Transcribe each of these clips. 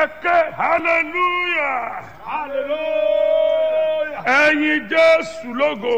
ẹ ké hallelujah Hallelujah. ẹyin jésù lógo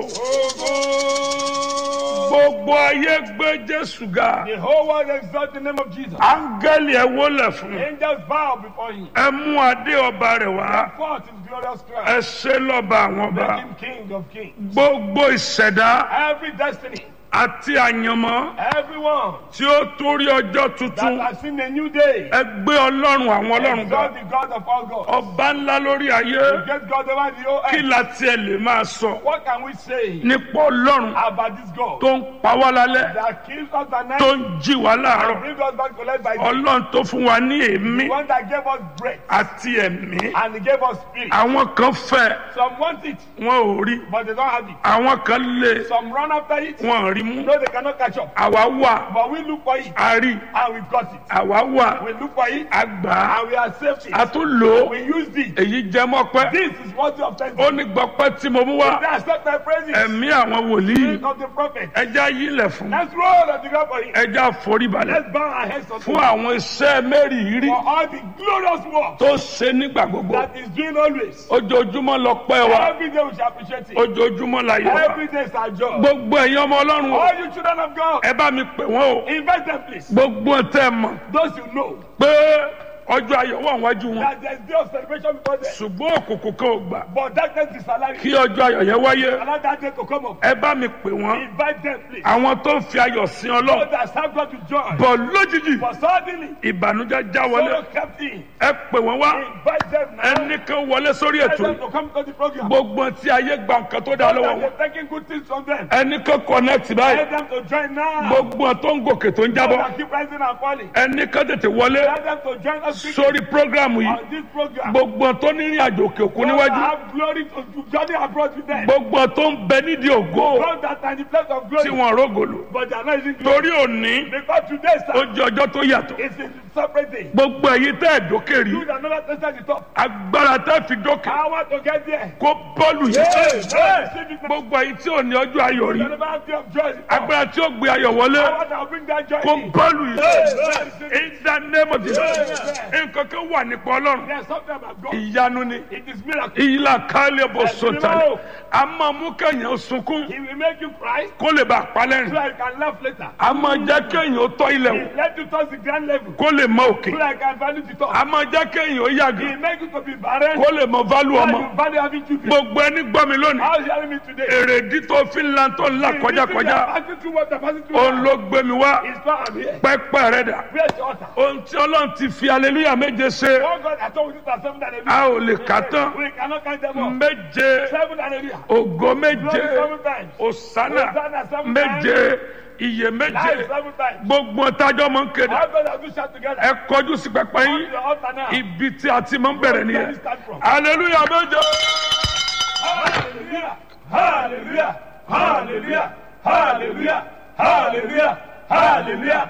gbogbo ayé gbé jésù ga The whole world exalt the name of Jesus. áńgẹ́lì ẹ wólẹ̀ fún Angels bow before him. ẹ mú adé ọba rẹ̀ wá Forth his glorious ẹ crown. ṣe lọ́ba àwọn ọba Make him king of kings. gbogbo ìṣẹ̀dá Every destiny, àti àyànmọ́ everyone tí ó torí ọjọ́ that tuntun has seen a new day, ẹ gbé ọlọ́run àwọn ọlọ́run ga exalt the God of all gods. ọba ńlá lórí ayé The great God over the whole kí earth. la tiẹ̀ lè máa sọ What can we say nípa ọlọ́run about this God tó ń pa wá lálẹ́ that kills us at night tó ń jí wá láàárọ̀ and brings us back to life by day? ọlọ́run tó fún wa ní èémí The one that gave us breath àti ẹ̀mí and he gave us spirit. àwọn kan fẹ́ Some want it, wọn ò rí but they don't have it. àwọn kan lé Some run after it, wọn ò rí mú no, they cannot catch up. àwa wà But we look for it a rí and we got it. àwa wà We look for it a gbà á and we accept a it. tún lò ó We used it. èyí jẹ́ mọ́pẹ́ This is worthy of ó thanksgiving. ní gbọ́pẹ́ tí mo mú wá They accept my praises. ẹ̀mí àwọn wòlíì Spirit of the prophet. ẹja yílẹ̀ fún Let's roll on the ground for him. ẹja foríbalẹ̀ Let's bow our heads unto fún him àwọn iṣẹ́ mẹ́rìírí for all the glorious work tó ṣe nígbà gbogbo that is doing always. ojoojúmọ́ lọ pẹ́ wa Every day we shall appreciate it. ojoojúmọ́ la yẹ wa Every day is our job. gbogbo ẹ̀yin ọmọ ọlọ́run o All you children of God, ẹ bá mi pè wọ́n o invite them please. gbogbo tẹ́ ẹ mọ̀ Those you know pé ọjọ́ ayọ̀ wà wájú wọn that there's day of celebration before them. ṣùgbọ́n òkùnkùn kan ò gbà But darkness is allowing kí ọjọ́ ayọ̀ yẹn wáyé allow that day to come up. ẹ bá mi pè wọ́n Invite them please. àwọn tó ń fi ayọ̀ sin So ọlọ́run that have God to join. bọ̀ lójijì But suddenly, ìbànújẹ́ já wọlé sorrow kept in. ẹ pè wọ́n wá Invite them now. ẹnì kan wọlé sórí Invite ètò them yìí to come to the program. gbogbo tí ayé gba nǹkan tó dá lọ́wọ́ That wọn they're taking good things from them. ẹnì kan connect báyìí Let them to join now. gbogbo tó ń gòkè tó ń So jábọ́ that keep rising and falling. ẹnì kan tètè wọlé Let them to join us quickly sórí prógrámù yìí on this program. gbogbo tó ní ìrìn àjò òkè òkun Those that níwájú have glory to to journey abroad with them. gbogbo tó ń bẹ nídìí ògo Those that are in the place of tí glory. wọn rógòlò But they are not using glory. torí òní Because today, ó sir, jẹ ọjọ́ tó yàtọ̀ is a separate day. gbogbo èyí tẹ́ ẹ̀ dókè rí You that never tested the top. agbára tẹ́ fi dókè I want to get there. kó bọ́ọ̀lù yìí Hey, receive it now. gbogbo èyí tí ò ní ọjọ́ ayọ̀ rí You never have day of joy. agbára tí ó gbé ayọ̀ wọlé I want to bring that joy kó in. bọ́ọ̀lù yìí Hey, in the name of Jesus nǹkan kan wà nípa ọlọ́run There's something about God. ìyanu ni It is miracle. ìyílà kálẹ̀ bọ̀ sọ̀tàlẹ̀ a máa mú kẹ́yìn sunkún He will make you cry kó lè bá a so palẹ́rìn that you can laugh later. a máa jẹ́ kẹ́yìn ó tọ́ ilẹ̀ wò He let you touch the grand level kó lè mọ òkè so that you can value the top. a máa jẹ́ kẹ́yìn ó He yàgò make you to be barren kó lè mọ válù so ọmọ that you value having children. gbogbo ẹni gbọ́ mi lónìí How is hearing me today? èrèdí tó fi ń lan tó ń là kọjá kọjá Passing through what the passing through. òun ló gbé mi wá It's not I'm here. pẹ́pẹ́ rẹ̀ dà Where's the altar? ohun tí ọlọ́run ti fi aleluya méje ṣe Oh God, I told you that seven and a a ò lè kà tán We cannot count them all. méje Seven and a ògo méje Glory seven times. òsánà Hosanna seven méje iye méje Life seven times. gbogbo tájọ́ mọ̀ ń kéde How God has we shout together. ẹ kọjú sí pẹpẹ Come to yín the altar now. ibi tí a ti máa ń bẹ̀rẹ̀ Where nìyẹn we start from. aleluya méje Hallelujah. Hallelujah. Hallelujah. Hallelujah. Hallelujah. Hallelujah.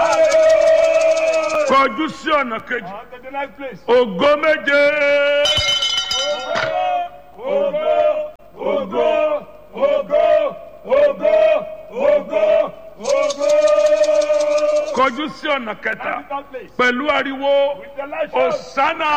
Hallelujah. kọjú sí ọ̀nà kejì On to the next place. ògo méje Ogo, ogo, ogo, ogo, ogo, ogo. kọjú sí ọ̀nà kẹta Second place. pẹ̀lú ariwo With the light shout. òsánà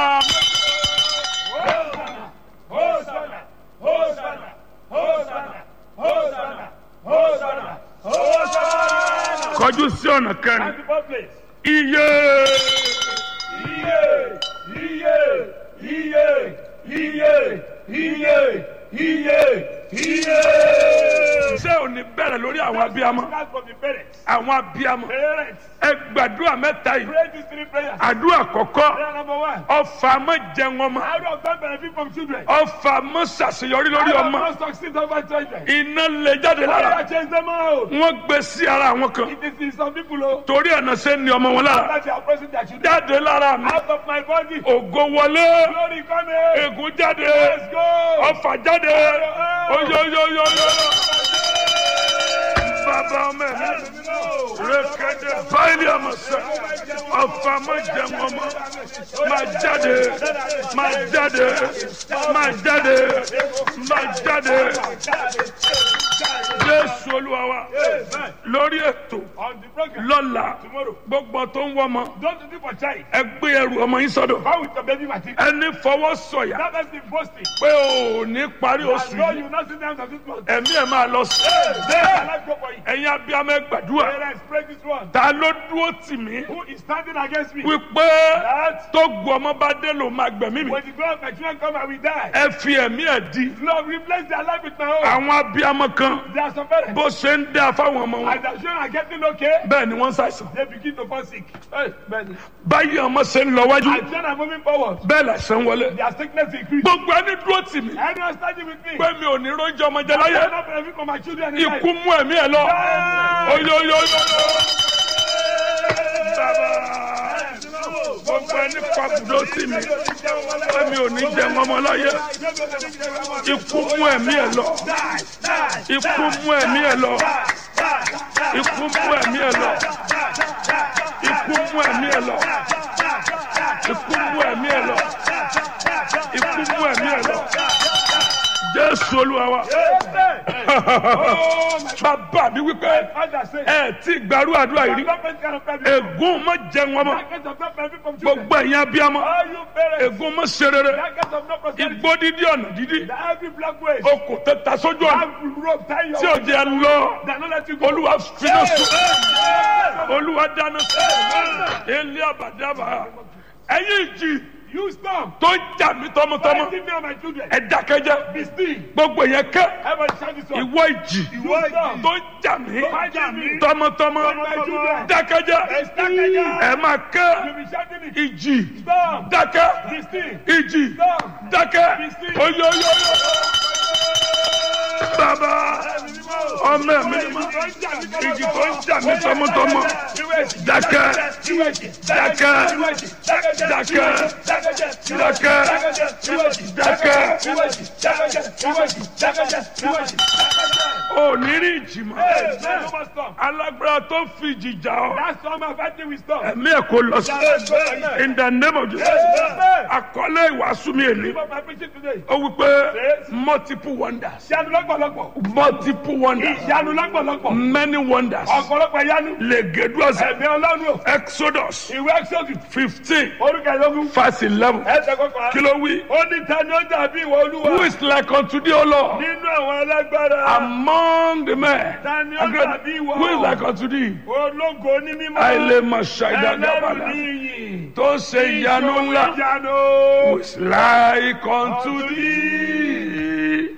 Hosanna, Hosanna, Hosanna, Hosanna, Hosanna, Hosanna, Hosanna. kọjú sí ọ̀nà kẹrin Second place. iye Iye, iye, iye, iye, iye, iye, iye. ṣé ò ní bẹ̀rẹ̀ lórí àwọn abiyamọ Start from the parents. àwọn abiyamọ Parents, ẹ gbàdúrà mẹ́ta yìí pray these three prayers. àdúrà kọ̀kọ́ Prayer number one. ọfà mọ́ jẹun ọmọ How do God benefit from children? ọfà mọ́ ṣàṣeyọrí lórí How do ọmọ God succeed over children? iná lè jáde lára How do change them out? wọ́n gbé sí ara àwọn kan It is in some people oh, torí ẹ̀nà ṣe ń ní ọmọ wọn lára that they are pressing their children jáde lára mi out of my body. ògo wọlé Glory coming. ègún jáde Let's go. ọfà jáde oyoyoyoyo bàbá ọmọ ẹ̀ rékéde báyìí ọmọ sẹ ọfà má jẹun ọmọ má jáde má jáde má jáde má jáde jésù olúwa wa Amen. lórí ètò On the program lọ́la tomorrow. gbogbo tó ń wọ́mọ Don't do for child. ẹ gbé ẹrù ọmọ yín sọ́dọ̀ How with your baby Martin? ẹni fọwọ́ sọ̀yà That has been boasting. pé o ò ní parí I oṣù know yìí you will not sit down to this month. ẹ̀mí ẹ̀ máa lọ sí Let my life go for you. ẹ̀yin abiyamọ ẹ gbàdúrà Parents, pray this one. ta ló dúró tì mí Who is standing against me? wípé That tó gu ọmọ bá dé ló máa gbẹ̀mí mi when the God of my children come, I will die. ẹ fi ẹ̀mí ẹ̀ di Lord, replace their life with my own. àwọn abiyamọ kan There are some parents. bó ṣe ń dá fáwọn ọmọ wọn As their children are getting okay, bẹ́ẹ̀ ni wọ́n ń ṣàìsàn they begin to fall sick. Hey, man. báyìí ọmọ ṣe ń lọ wájú As children are moving forward, bẹ́ẹ̀ làṣẹ ń wọlé their sickness increase. gbogbo ẹni dúró tì mí Anyone standing with me? pé mi ò ní róúnjẹ ọmọ jẹ I láyé cannot benefit from my children in life. ikú mú ẹ̀mí ẹ̀ lọ oyoyoyo gbogbo ẹni pàbùdó tì mí pé mi ò ní jẹ ọmọ láyé ikú mú ẹ̀mí ẹ̀ lọ ikú mú ẹ̀mí ẹ̀ lọ ikú mú ẹ̀mí ẹ̀ lọ ikú mú ẹ̀mí ẹ̀ lọ ikú mú ẹ̀mí ẹ̀ lọ ikú mú ẹ̀mí ẹ̀ lọ jésù olúwa wa bàbá mi wípé ẹ tí gbàrú àdúrà yìí rí ègún mọ jẹun ọmọ gbogbo ẹ̀yin abiyamọ ègún mọ ṣe rere igbó dídí ọ̀nà dídí okò tẹta sójú ọ̀nà tí ò jẹ́ lọ olúwa finá sùn olúwa dáná sùn ilé àbàdàbà ẹ̀yin ìjì You stop. tó ń jà mí tọmọtọmọ Fighting me and my children. ẹ dákẹ́jẹ́ Be still. gbogbo yẹn kẹ́ Everybody shout this one. ìwọ ìjì Ìwọ ìjì. tó ń jà mí Fighting me. tọmọtọmọ Tọmọtọmọ. dákẹ́jẹ́ Dákẹ́jẹ́. ẹ máa You kẹ́ be shouting it. ìjì Stop. dákẹ́ Be still. ìjì Stop. dákẹ́ oyoyoyo bàbá ọmọ ẹ̀mí ni mo ìjì tó ń jà mí tọmọtọmọ dákẹ́ dákẹ́ dákẹ́ dákẹ́ dákẹ́ ò ní rí ìjì mọ́ alágbára tó fi ìjì jà ọ́ That's all my fighting with stop. ẹ̀mí ẹ̀ kò lọ sí in the name of Jesus àkọlé ìwàásù mi èlé Give up my preaching today. ó wí pé multiple wonders Ìyanu lọ́pọ̀lọpọ̀. multiple wonders Ìyanu lọ́pọ̀lọpọ̀. many wonders Ọ̀pọ̀lọpọ̀ ìyanu. legeduasa Ẹ̀mí ọlọ́run o. exodus Ìwé Exodus. fifteen Orúkọ ìlógún. verse eleven Ẹsẹ̀ kọkànlá. kí ló wí Ó ní ta ni ó dàbí ìwọ olúwa. who is like unto thee o lord Nínú àwọn alágbára. among the men Ta ni ó dàbí ìwọ? who is like unto thee Ológo ní mímọ́. àìlèmọ̀ Ẹlẹ́rù ṣàìdàgàbàlà ní iyì. tó ṣe ìyanu ńlá Ìyanu. who is like unto thee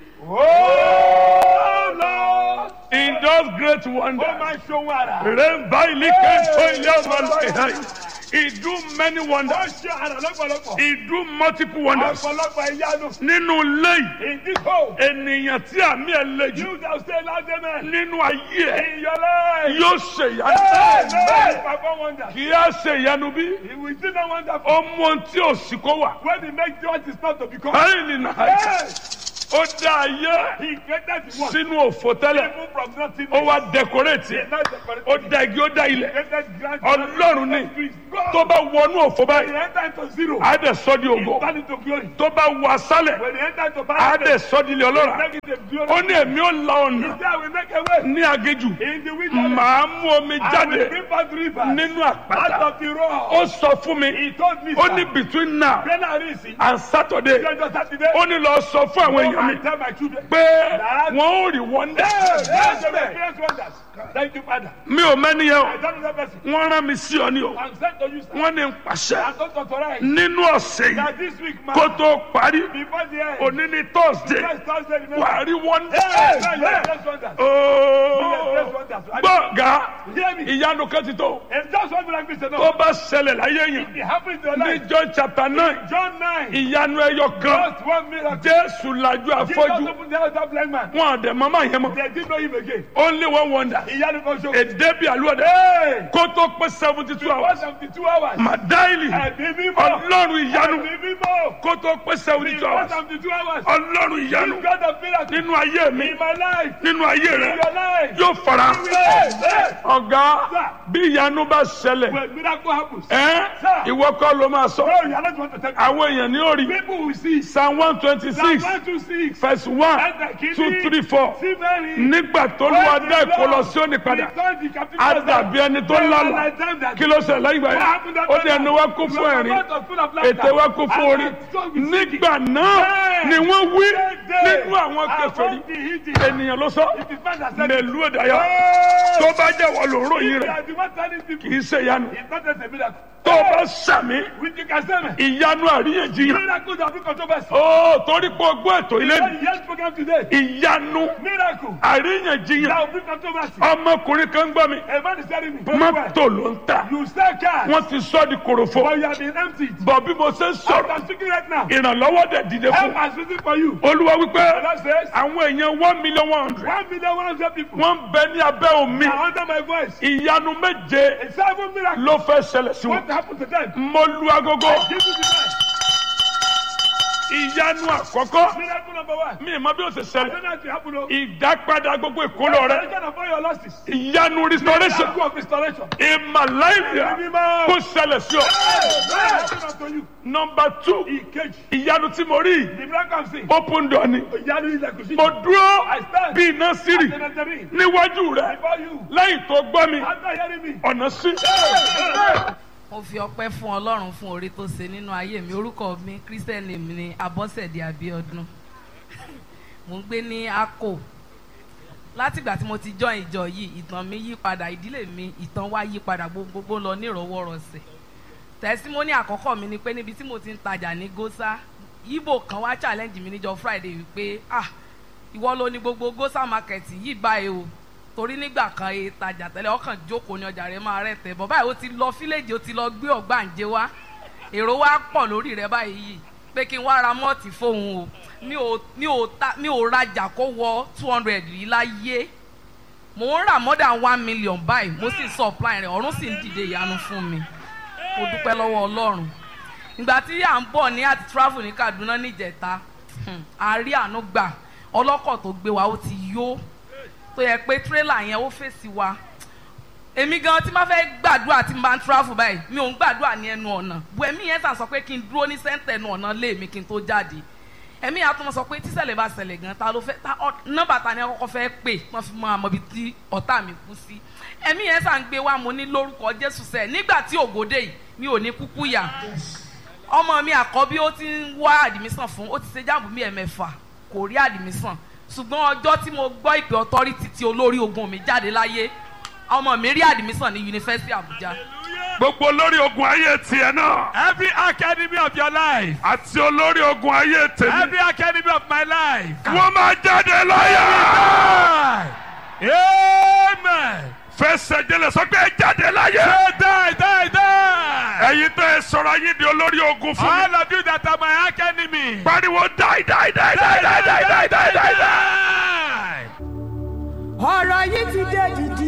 Oh Lord. in those great Ó wonders. máa ń ṣohun àrà. Remember, he can show you how He do many Ó wonders. ṣe àrà lọ́pọ̀lọpọ̀. He do multiple wonders. Ọ̀pọ̀lọpọ̀ ìyanu. Nínú ilé yìí, In this hole. ènìyàn tí àmì ẹ̀ le jù You that stay loud amen. nínú ayé ẹ̀ In your life. yóò ṣe ìyanu. Amen. Perform wonders. Kì í á ṣe ìyanu bí He will still not wonderful. ó mú ohun tí ò sí kó wà. When he makes what is not to become. Báyìí ni nàá Yes. ó dá ayé He created the one. sínú òfò tẹ́lẹ̀. Even from nothing. Ó wá dẹkọrẹ́tì. He not decorated. Ó dá igi ó dá ilẹ̀. created grand. Ọlọ́run ni God. tó bá wọnú òfò When báyìí, he enter into zero. á dẹ̀ sọ́ di He ògo. turn into glory. Tó bá wọ asálẹ̀, When he enter into á paradise. dẹ̀ sọ́ di ilé ọlọ́ràá. Make it a glory. ó ní èmi ó la ọ̀nà There we make a way. ní agéjù In the wilderness. màá mú omi I will jáde bring forth rivers. nínú Out àpáta of the rock. ó sọ fún mi He told me. ó sir, ní between now January is and Saturday Lọ́jọ́ Sátidé. ó ní lọ sọ fún àwọn Go èèyàn mi and tell my children. pé wọn ò rí wọ́ndà Yes, they will experience wonders. Thank you, Father. mi ò mẹ́ni yẹn I o don't know that person. wọ́n rán mi sí ọ ní o I'm sent to you, sir. wọ́n ní n pàṣẹ I'm not authorized. nínú ọ̀sẹ̀ yìí That this week, man. kó tó parí Before the end. òní ní Thursday Next Thursday, remember. wà á rí wọ́ndà Yes, yes, yes, wonders. ooo gbọ̀ngà Hear me. ìyanu kan ti tó It's just one miracle, sir. tó No. bá ṣẹlẹ̀ láyé yẹn It happened in your ní life. John chapter nine John 9. ìyanu ẹyọ kan Just one miracle. jésù lajú Jesus afọ́jú opened the eyes of that blind man. wọn àdẹ mama yẹn mọ They didn't know him again. only one wonder Ìyanu kan ṣoṣo. èdè bíi àlùwẹ̀dẹ Hey! kó tó pé seventy two One hours seventy two hours. màdáìlì Ẹ̀mí mímọ́. ọlọ́run ìyanu Ẹ̀mí mímọ́. kó kó tó pé seventy two Before hours seventy two hours. ọlọ́run ìyanu This God of miracle. nínú ayé mi In my life. nínú ayé In rẹ your life. yóò fara Hey, hey. ọ̀gá bí ìyanu bá ṣẹlẹ̀ When miracle happens. ẹ́ ìwọ kọ́ ló máa sọ No, you are not going to tell me. àwọn èèyàn ní orí People will see. psalm one twenty Psalm six one two six. verse one two three four See Mary. nígbà tó lù wá dá èkó lọ sí òní padà á dàbí ẹni tó lálà kí ló ṣẹlẹ̀ lẹ́yìn ìgbà yẹn ó ní ẹnu wa kún fún ẹ̀rín ètè wa kún fún orí nígbà náà ni wọ́n wí nínú àwọn kèfèrí ènìyàn ló sọ mẹlú ìdáyà tó bá jẹ́ wọ́n ló ròyìn rẹ̀ kì í ṣe ìyanu tó bá sàmì ìyanu àríyànjiyàn ó torí pé o gbọ́ ètò ilé mi ìyanu àríyànjiyàn ọmọkùnrin kan gbọ́ mi mọ́tò ló ń ta You sell cars, wọ́n ti sọ́ di korofo but you have been emptied. bọ̀ bí mo ṣe ń As sọ̀rọ̀ I'm speaking right now, ìrànlọ́wọ́ dẹ̀ dìde help fún has risen for you. olúwa wípé God says, àwọn èèyàn one million one hundred one million one hundred people wọ́n ń bẹ ní abẹ́ omi are under my voice. ìyanu méje A seven miracle. ló fẹ́ ṣẹlẹ̀ sí What wọn happened to them? mo lu agogo Give me the best. ìyanu àkọ́kọ́ Miracle number one. mi ì mọ bí ó ṣe I ṣẹlẹ̀ don't know if it happen. oh. ìdápadà gbogbo ìkólọ rẹ Restoration of all your losses. ìyanu restoration Miracle of restoration. ìmàláìyà kó ṣẹlẹ̀ sí ọ. Restoration unto you. nọmba two Ìkejì. ìyanu tí mo rí The miracle I'm seeing. open door ni Ìyanu ilẹ̀kùn sí. mo dúró I stand. bí iná sírì Senator níwájú rẹ Before you. lẹ́yìn tó gbọ́ mi After hearing me. ọ̀nà sí. mo fi ọpẹ́ fún Ọlọ́run fún oore tó ṣe nínú ayé mi orúkọ mi christian name ni Abọ́sẹ̀dé Abíọ́dún mo ń gbé ní Akko látìgbà tí mo ti join ìjọ yìí ìtàn mi yí padà ìdílé mi ìtàn wa yí padà gbogbo lọ nírọ̀wọ́rọ̀sẹ̀ tẹsímọ́nì àkọ́kọ́ mi ni pé níbi tí mo ti ń tajà ní Gósà Ìgbò kan wá challenge mi níjọ́ Friday wípé ah ìwọ ló ní gbogbo Gósà market yìí báyìí o torí nígbà kan e tajà tẹ́lẹ̀ ọkàn jókòó ní ọjà rẹ̀ máa rẹ̀ tẹ̀ bọ̀ báyìí ó ti lọ fíléèjì ó ti lọ gbé ọ̀gbàǹjẹ wá èrò wa pọ̀ lórí rẹ̀ báyìí yìí pé kí n wá ra mọ́ọ̀tì fóun o mi ò mi ò ta mi ò rajà kó wọ two hundred yìí láyé mò ń rà more than one million báyìí mo sì supply rẹ̀ ọ̀run sì ń dìde ìyanu fún mi mo dúpẹ́ lọ́wọ́ Ọlọ́run ìgbà tí à ń bọ̀ ní àti travel ní Kaduna níjẹta hmm, a rí àánú gbà ọlọ́kọ̀ tó gbé wa ó ti yó tó yẹ pé tírélà yẹn ó fèsì wa èmi gan tí máa fẹ́ gbàdúrà tí n bá ń travel báyìí mi ò ń gbàdúrà ní ẹnu ọ̀nà bu ẹ̀mí yẹn sàn sọ pé kí n dúró ní sẹ́ńtẹ̀ ẹnu ọ̀nà lé mi kí n tó jáde ẹ̀mí yẹn á tún mọ sọ pé tíṣẹ̀lẹ̀ bá ṣẹlẹ̀ gan ta ló fẹ́ ta nọ́mbà ta ni akọ́kọ́ fẹ́ pè wọ́n fi mọ àmọ́ ibi tí ọ̀tá mi kú sí ẹ̀mí yẹn sàn gbé wa mo ní lórúkọ Jésù sẹ́ẹ̀ nígbà tí ògòdè yìí mi ò ní kúkú yà ọmọ mi àkọ́bí ó ti ń wá àdìmísàn fún ó ti ṣe jáàmù bí ẹ̀mẹ́fà kò rí àdìmísàn ṣùgbọ́n ọjọ́ tí mo gbọ́ ìpè ọtọ́rítì tí olórí ogun mi jáde láyé ọmọ mi rí àdìmísàn ní yunifásitì Àbújá. gbogbo olórí ogun ayé tiẹ̀ náà Every academy of your life, àti olórí ogun ayé tèmi every academy of my life. wọ́n máa jáde láyà. Die. Amen. fẹsẹ̀ jẹlẹ̀ sọ pé ẹ jáde láyà. Say die, die, die. ẹ̀yin tẹ́ ẹ sọ̀rọ̀ ayé di olórí ogun fún mi. All of you that are my academy. pariwo die die die die die die die die die. Die. ọ̀rọ̀ yìí ti dé dìdì